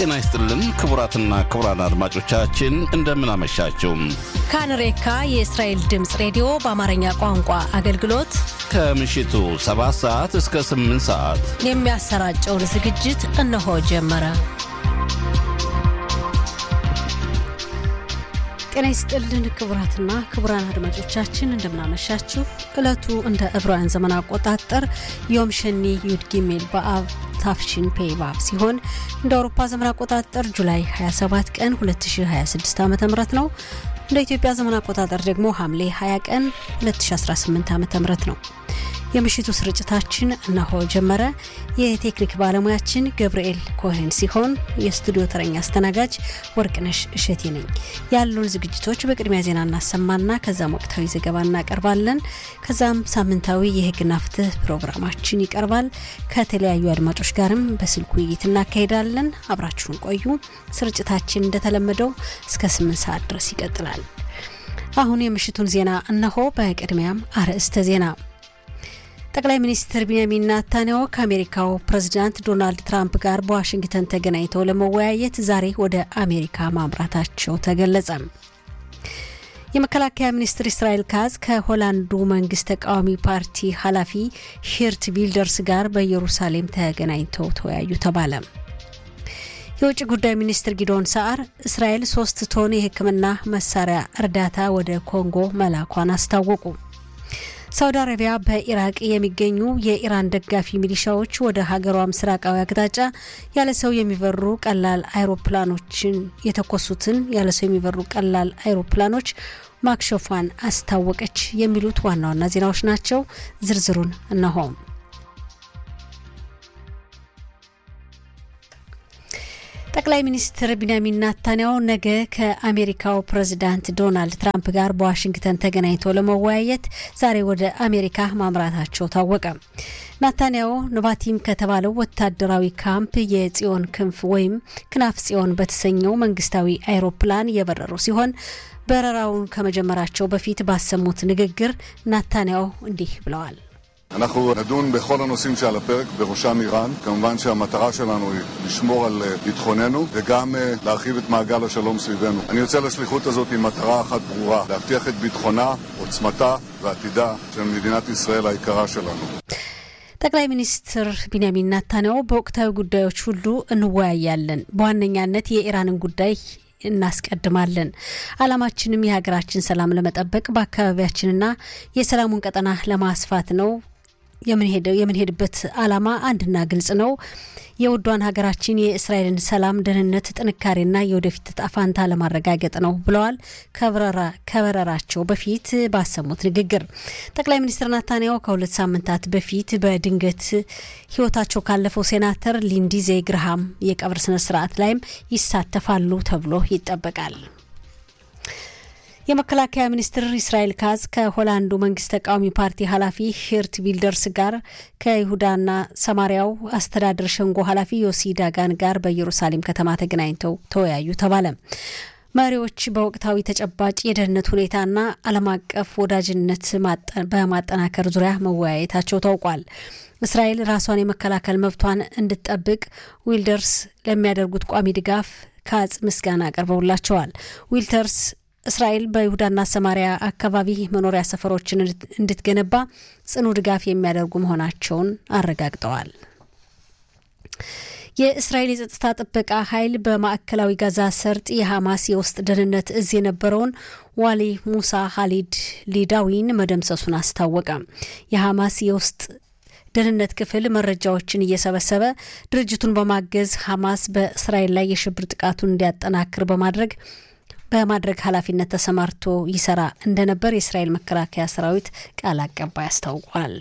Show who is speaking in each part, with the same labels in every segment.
Speaker 1: ጤና ይስጥልን ክቡራትና ክቡራን አድማጮቻችን እንደምን አመሻችሁ።
Speaker 2: ካንሬካ የእስራኤል ድምፅ ሬዲዮ በአማርኛ ቋንቋ አገልግሎት
Speaker 1: ከምሽቱ 7 ሰዓት እስከ 8 ሰዓት
Speaker 2: የሚያሰራጨውን ዝግጅት እነሆ ጀመረ። ጤና ይስጥልን ክቡራትና ክቡራን አድማጮቻችን እንደምናመሻችሁ። ዕለቱ እንደ ዕብራውያን ዘመን አቆጣጠር ዮም ሸኒ ዩድ ጊሜል በአብ ታፍሺን ፔይባብ ሲሆን እንደ አውሮፓ ዘመን አቆጣጠር ጁላይ 27 ቀን 2026 ዓ ም ነው። እንደ ኢትዮጵያ ዘመን አቆጣጠር ደግሞ ሐምሌ 20 ቀን 2018 ዓ ም ነው። የምሽቱ ስርጭታችን እነሆ ጀመረ። የቴክኒክ ባለሙያችን ገብርኤል ኮሄን ሲሆን የስቱዲዮ ተረኛ አስተናጋጅ ወርቅነሽ እሸቴ ነኝ። ያሉን ዝግጅቶች በቅድሚያ ዜና እናሰማና ከዛም ወቅታዊ ዘገባ እናቀርባለን። ከዛም ሳምንታዊ የሕግና ፍትህ ፕሮግራማችን ይቀርባል። ከተለያዩ አድማጮች ጋርም በስልክ ውይይት እናካሄዳለን። አብራችሁን ቆዩ። ስርጭታችን እንደተለመደው እስከ ስምንት ሰዓት ድረስ ይቀጥላል። አሁን የምሽቱን ዜና እነሆ። በቅድሚያም አርዕስተ ዜና ጠቅላይ ሚኒስትር ቢንያሚን ናታንያሁ ከአሜሪካው ፕሬዝዳንት ዶናልድ ትራምፕ ጋር በዋሽንግተን ተገናኝተው ለመወያየት ዛሬ ወደ አሜሪካ ማምራታቸው ተገለጸ። የመከላከያ ሚኒስትር እስራኤል ካዝ ከሆላንዱ መንግስት ተቃዋሚ ፓርቲ ኃላፊ ሂርት ቪልደርስ ጋር በኢየሩሳሌም ተገናኝተው ተወያዩ ተባለ። የውጭ ጉዳይ ሚኒስትር ጊዶን ሰዓር እስራኤል ሶስት ቶን የሕክምና መሳሪያ እርዳታ ወደ ኮንጎ መላኳን አስታወቁ። ሳውዲ አረቢያ በኢራቅ የሚገኙ የኢራን ደጋፊ ሚሊሻዎች ወደ ሀገሯ ምስራቃዊ አቅጣጫ ያለ ሰው የሚበሩ ቀላል አይሮፕላኖችን የተኮሱትን ያለ ሰው የሚበሩ ቀላል አይሮፕላኖች ማክሸፏን አስታወቀች። የሚሉት ዋና ዋና ዜናዎች ናቸው። ዝርዝሩን እነሆም። ጠቅላይ ሚኒስትር ቢንያሚን ናታንያሁ ነገ ከአሜሪካው ፕሬዚዳንት ዶናልድ ትራምፕ ጋር በዋሽንግተን ተገናኝተው ለመወያየት ዛሬ ወደ አሜሪካ ማምራታቸው ታወቀ። ናታንያሁ ነቫቲም ከተባለው ወታደራዊ ካምፕ የጽዮን ክንፍ ወይም ክናፍ ጽዮን በተሰኘው መንግስታዊ አይሮፕላን የበረሩ ሲሆን በረራውን ከመጀመራቸው በፊት ባሰሙት ንግግር ናታንያሁ እንዲህ ብለዋል።
Speaker 3: אנחנו נדון בכל הנושאים שעל הפרק, בראשם איראן. כמובן שהמטרה שלנו היא לשמור על ביטחוננו וגם להרחיב את מעגל השלום סביבנו. אני יוצא לשליחות הזאת עם מטרה אחת ברורה, להבטיח את ביטחונה, עוצמתה ועתידה של מדינת ישראל היקרה שלנו.
Speaker 2: ጠቅላይ ሚኒስትር ቢንያሚን ናታንያሁ በወቅታዊ ጉዳዮች ሁሉ እንወያያለን። በዋነኛነት የኢራንን ጉዳይ እናስቀድማለን። ዓላማችንም የሀገራችን ሰላም ለመጠበቅ በአካባቢያችንና የሰላሙን ቀጠና ለማስፋት ነው። የምንሄድበት ዓላማ አንድና ግልጽ ነው። የውዷን ሀገራችን የእስራኤልን ሰላም፣ ደህንነት፣ ጥንካሬና የወደፊት ዕጣ ፈንታ ለማረጋገጥ ነው ብለዋል። ከበረራቸው በፊት ባሰሙት ንግግር ጠቅላይ ሚኒስትር ናታንያሁ ከሁለት ሳምንታት በፊት በድንገት ሕይወታቸው ካለፈው ሴናተር ሊንዲዜ ግርሃም የቀብር ስነ ስርዓት ላይም ይሳተፋሉ ተብሎ ይጠበቃል። የመከላከያ ሚኒስትር እስራኤል ካዝ ከሆላንዱ መንግስት ተቃዋሚ ፓርቲ ኃላፊ ሂርት ቪልደርስ ጋር ከይሁዳና ሰማሪያው አስተዳደር ሸንጎ ኃላፊ ዮሲ ዳጋን ጋር በኢየሩሳሌም ከተማ ተገናኝተው ተወያዩ ተባለ። መሪዎች በወቅታዊ ተጨባጭ የደህንነት ሁኔታና ዓለም አቀፍ ወዳጅነት በማጠናከር ዙሪያ መወያየታቸው ታውቋል። እስራኤል ራሷን የመከላከል መብቷን እንድትጠብቅ ዊልደርስ ለሚያደርጉት ቋሚ ድጋፍ ካዝ ምስጋና አቅርበውላቸዋል። ዊልተርስ እስራኤል በይሁዳና ሰማሪያ አካባቢ መኖሪያ ሰፈሮችን እንድትገነባ ጽኑ ድጋፍ የሚያደርጉ መሆናቸውን አረጋግጠዋል። የእስራኤል የጸጥታ ጥበቃ ኃይል በማዕከላዊ ጋዛ ሰርጥ የሐማስ የውስጥ ደህንነት እዝ የነበረውን ዋሊ ሙሳ ሀሊድ ሊዳዊን መደምሰሱን አስታወቀ። የሐማስ የውስጥ ደህንነት ክፍል መረጃዎችን እየሰበሰበ ድርጅቱን በማገዝ ሐማስ በእስራኤል ላይ የሽብር ጥቃቱን እንዲያጠናክር በማድረግ በማድረግ ኃላፊነት ተሰማርቶ ይሰራ እንደነበር የእስራኤል መከላከያ ሰራዊት ቃል አቀባይ አስታውቋል።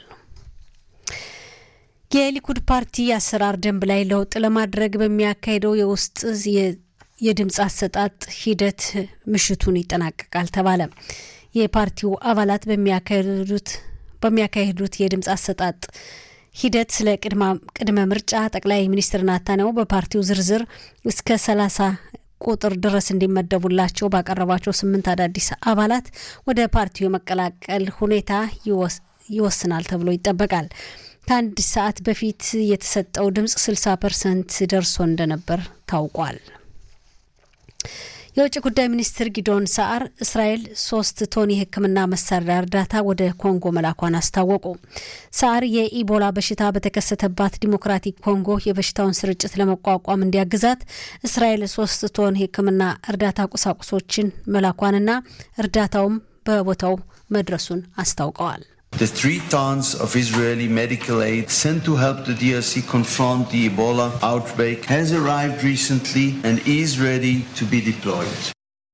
Speaker 2: የሊኩድ ፓርቲ አሰራር ደንብ ላይ ለውጥ ለማድረግ በሚያካሄደው የውስጥ የድምፅ አሰጣጥ ሂደት ምሽቱን ይጠናቀቃል ተባለ። የፓርቲው አባላት በሚያካሄዱት በሚያካሄዱት የድምፅ አሰጣጥ ሂደት ስለ ቅድመ ምርጫ ጠቅላይ ሚኒስትር ናታንያሁ በፓርቲው ዝርዝር እስከ ሰላሳ ቁጥር ድረስ እንዲመደቡላቸው ባቀረባቸው ስምንት አዳዲስ አባላት ወደ ፓርቲው የመቀላቀል ሁኔታ ይወስናል ተብሎ ይጠበቃል። ከአንድ ሰዓት በፊት የተሰጠው ድምፅ 60 ፐርሰንት ደርሶ እንደነበር ታውቋል። የውጭ ጉዳይ ሚኒስትር ጊዶን ሰዓር እስራኤል ሶስት ቶን የሕክምና መሳሪያ እርዳታ ወደ ኮንጎ መላኳን አስታወቁ። ሰዓር የኢቦላ በሽታ በተከሰተባት ዲሞክራቲክ ኮንጎ የበሽታውን ስርጭት ለመቋቋም እንዲያግዛት እስራኤል ሶስት ቶን የሕክምና እርዳታ ቁሳቁሶችን መላኳንና እርዳታውም በቦታው መድረሱን አስታውቀዋል።
Speaker 4: The three tons of Israeli medical aid sent to help the DRC confront the Ebola outbreak has arrived recently and is ready to be deployed.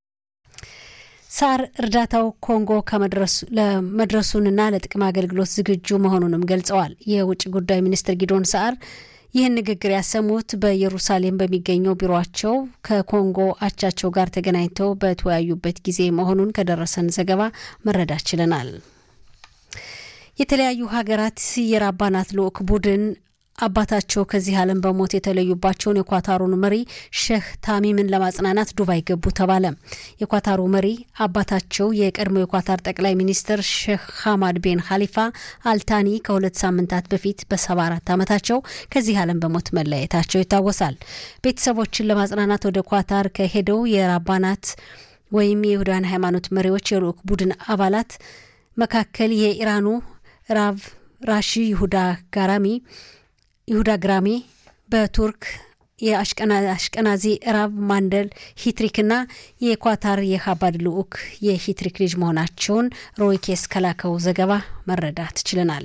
Speaker 2: ሳር እርዳታው ኮንጎ ለመድረሱንና ለጥቅም አገልግሎት ዝግጁ መሆኑንም ገልጸዋል። የውጭ ጉዳይ ሚኒስትር ጊዶን ሰዓር ይህን ንግግር ያሰሙት በኢየሩሳሌም በሚገኘው ቢሮቸው ከኮንጎ አቻቸው ጋር ተገናኝተው በተወያዩበት ጊዜ መሆኑን ከደረሰን ዘገባ መረዳት ችለናል። የተለያዩ ሀገራት የራባናት ልዑክ ቡድን አባታቸው ከዚህ ዓለም በሞት የተለዩባቸውን የኳታሩን መሪ ሼህ ታሚምን ለማጽናናት ዱባይ ገቡ ተባለ። የኳታሩ መሪ አባታቸው የቀድሞ የኳታር ጠቅላይ ሚኒስትር ሼህ ሐማድ ቤን ካሊፋ አልታኒ ከሁለት ሳምንታት በፊት በሰባ አራት ዓመታቸው ከዚህ ዓለም በሞት መለየታቸው ይታወሳል። ቤተሰቦችን ለማጽናናት ወደ ኳታር ከሄደው የራባናት ወይም የይሁዳን ሃይማኖት መሪዎች የልዑክ ቡድን አባላት መካከል የኢራኑ ራቭ ራሺ ይሁዳ ጋራሚ ይሁዳ ግራሚ በቱርክ የአሽቀናዚ ራብ ማንደል ሂትሪክና የኳታር የሀባድ ልዑክ የሂትሪክ ልጅ መሆናቸውን ሮይኬስ ከላከው ዘገባ መረዳት ችለናል።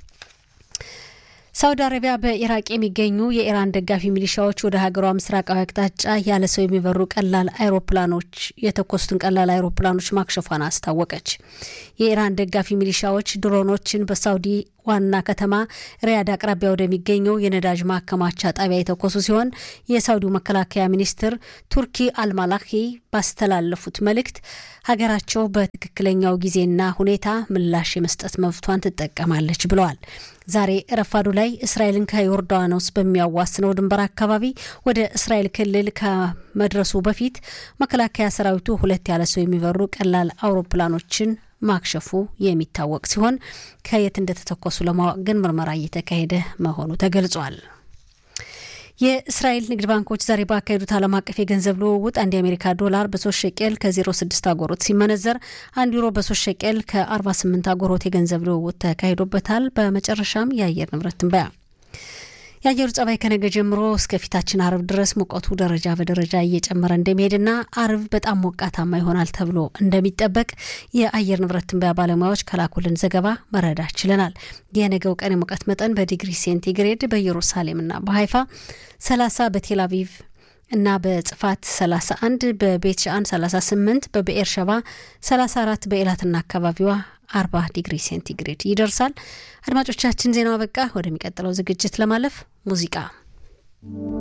Speaker 2: ሳውዲ አረቢያ በኢራቅ የሚገኙ የኢራን ደጋፊ ሚሊሻዎች ወደ ሀገሯ ምስራቃዊ አቅጣጫ ያለ ሰው የሚበሩ ቀላል አይሮፕላኖች የተኮሱትን ቀላል አይሮፕላኖች ማክሸፏን አስታወቀች። የኢራን ደጋፊ ሚሊሻዎች ድሮኖችን በሳውዲ ዋና ከተማ ሪያድ አቅራቢያ ወደሚገኘው የነዳጅ ማከማቻ ጣቢያ የተኮሱ ሲሆን የሳውዲው መከላከያ ሚኒስትር ቱርኪ አልማላኪ ባስተላለፉት መልእክት ሀገራቸው በትክክለኛው ጊዜና ሁኔታ ምላሽ የመስጠት መብቷን ትጠቀማለች ብለዋል። ዛሬ ረፋዱ ላይ እስራኤልን ከዮርዳኖስ በሚያዋስነው ድንበር አካባቢ ወደ እስራኤል ክልል ከመድረሱ በፊት መከላከያ ሰራዊቱ ሁለት ያለ ሰው የሚበሩ ቀላል አውሮፕላኖችን ማክሸፉ የሚታወቅ ሲሆን ከየት እንደተተኮሱ ለማወቅ ግን ምርመራ እየተካሄደ መሆኑ ተገልጿል። የእስራኤል ንግድ ባንኮች ዛሬ ባካሄዱት ዓለም አቀፍ የገንዘብ ልውውጥ አንድ የአሜሪካ ዶላር በሶስት ሸቄል ከ06 አጎሮት ሲመነዘር አንድ ዩሮ በሶስት ሸቄል ከ48 አጎሮት የገንዘብ ልውውጥ ተካሂዶበታል። በመጨረሻም የአየር ንብረት ትንበያ የአየሩ ጸባይ ከነገ ጀምሮ እስከ ፊታችን አርብ ድረስ ሙቀቱ ደረጃ በደረጃ እየጨመረ እንደሚሄድና አርብ በጣም ሞቃታማ ይሆናል ተብሎ እንደሚጠበቅ የአየር ንብረት ትንበያ ባለሙያዎች ከላኩልን ዘገባ መረዳት ችለናል። የነገው ቀን የሙቀት መጠን በዲግሪ ሴንቲግሬድ በኢየሩሳሌምና በሀይፋ 30 በቴል አቪቭ እና በጽፋት 31 በቤት ሻአን 38 በብኤር ሸባ 34 በኤላትና አካባቢዋ 40 ዲግሪ ሴንቲግሬድ ይደርሳል። አድማጮቻችን ዜናው አበቃ። ወደሚቀጥለው ዝግጅት ለማለፍ ሙዚቃ